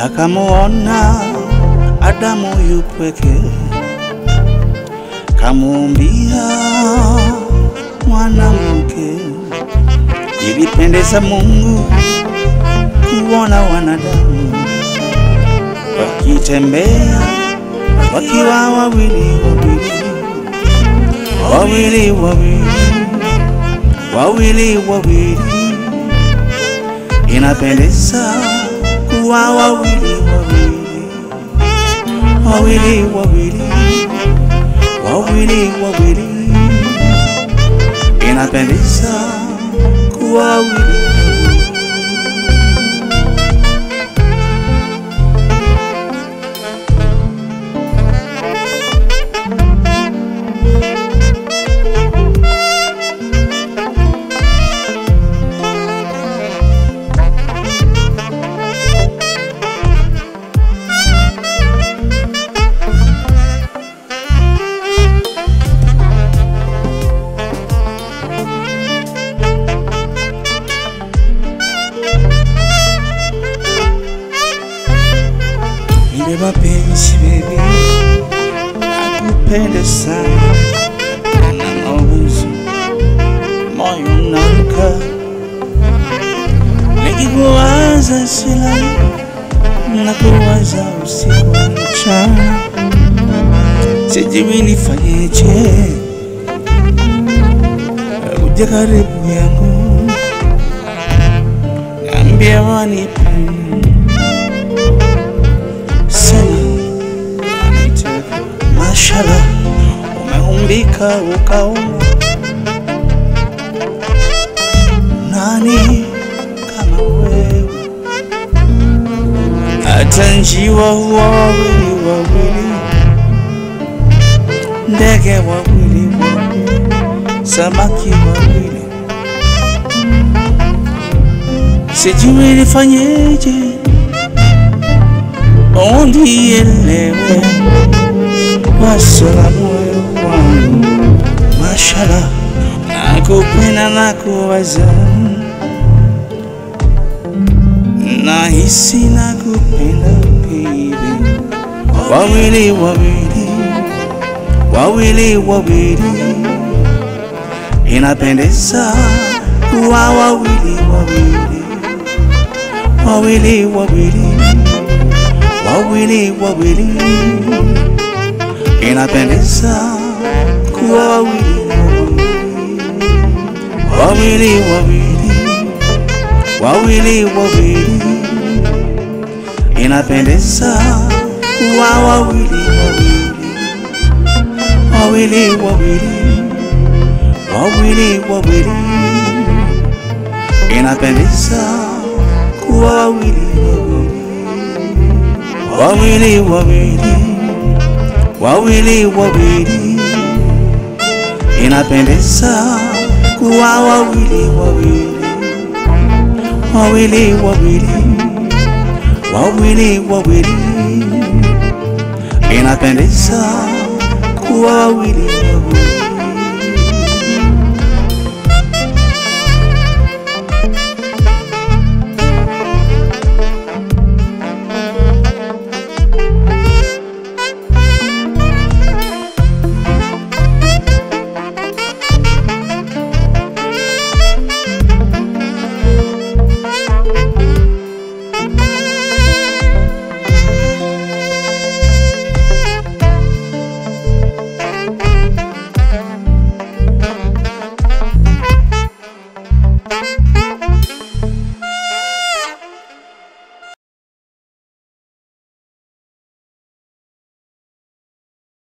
akamuona Adamu yupweke, kamuumbia mwanamke. Ilipendeza Mungu kuona wanadamu wakitembea wakiwa wawili wawili wawili wawili wawili wawili, inapendeza kuwa wawili wawili wawili wawili wawili wawili, inapendeza kuwa wawili Nipe mapenzi baby, nakupenda sana, na mawazo moyo unaruka, nikikuwaza silali, nakuwaza usiku mchana, sijui nifanyeje, uje karibu yangu, niambie wanipenda sema anitaka. Mashallah, umeumbika ukaumba, nani kama wewe? Hata njiwa huwa wawili wawili, ndege wawili wawili, samaki wawili, sijui nifanyeje ondielewe waso la moyo wangu, mashallah, nakupenda na kuwaza, nahisi nakupenda baby, wawili wawili wawili wawili, inapendeza kuwa wawili wawili wawili wawili wawili wawili, inapendeza kuwa wawili wawili wawili wawili wawili, inapendeza kuwa wawili wawili wawili wawili wawili, inapendeza kuwa wawili wawili wawili wawili wawili, inapendeza kuwa wawili wawili wawili wawili wawili wawili, inapendeza kuwa wawili